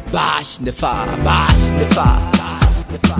bash nufa bash nufa bash nufa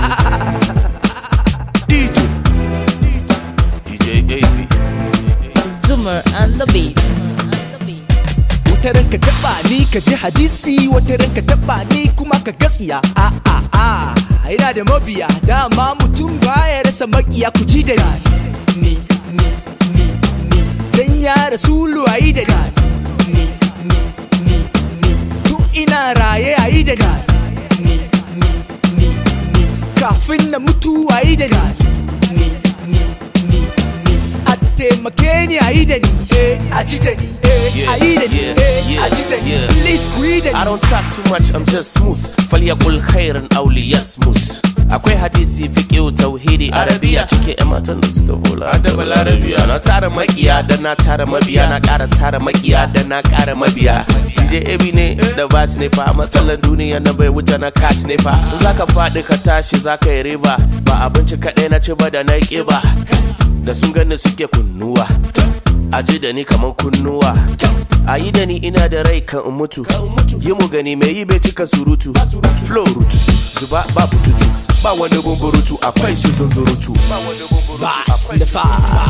DJ DJ AB Zoomer and the beat. wata ranka taba ni ka ji hadisi wata ranka taba ni kuma ka gatsiya a a a ina da mabiya dama mutum baya rasa makiya ku ji da ni ni ni ni dan ya rasulu ayi da ni ni ni ni ni tun ina raye ayi da ni ni ni ni ni kafin na mutu ayi da ni ni ni ni ni a taimake ni ayi da ni eh a ji da ni eh ayi da ni Yeah, eh yeah, a ji da ni yeah. please ku yi da I ni don't talk too much, I'm just smooth. Falyakul khairan auli yasmut. Akwai hadisi fiqhu tauhidi arabiya cike yan matan da suka vola da balarabiya na tara makiya da na tara mabiya na ƙara tara makiya da na ƙara mabiya DJ Ebi ne da bas ne fa matsalar duniya na bai wuce na cash ne fa in zaka faɗi ka tashi zaka yi riba ba abinci kaɗai na ci ba da na ƙiba da sun gani suke kunnuwa a ji da ni kaman kunnuwa a yi da ni ina da rai kan in mutu yi mu gani mai yi bai cika surutu flow rutu zuba ba bututu ba wani bumburutu akwai shi zunzurutu bash da fa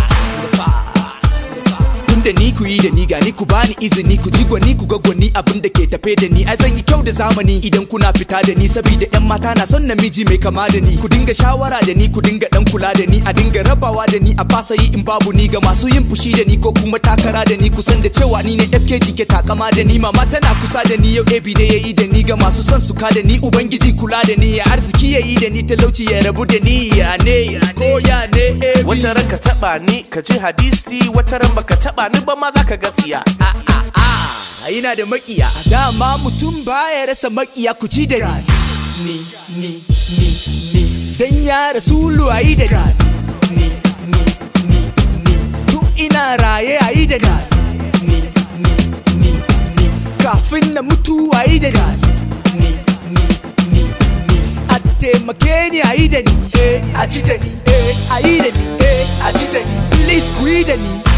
tunda ni ku yi da ni ga ni ku bani izini ku ji gwani ku ga gwani abin da ke tafe da ni ai zan yi kyau da zamani idan kuna fita da ni saboda yan mata na son namiji mai kama da ni ku dinga shawara da ni ku dinga dan kula da ni a dinga rabawa da ni a fasa yi in babu ni ga masu yin fushi da ni ko kuma takara da ni kusan da cewa ni ne FKG ke takama da ni mama tana kusa da ni yau AB ne yayi da ni ga masu son su ka da ni ubangiji kula da ni ya arziki yayi da ni talauci ya rabu da ni ya ne ko ya ne AB wata ran ka taba ni ka ji hadisi wata ran baka taba ni ba ma zaka ga tsiya a ina da makiya dama mutum baya rasa makiya ku ci da ni ni ni ni dan ya rasulu ayi da ni ni ni ni tun ina raye ayi da ni ni ni ni kafin na mutu ayi da ni ni ni ni a taimake ni ayi da ni eh a ci da ni eh ayi da ni eh a ci da ni please ku yi da ni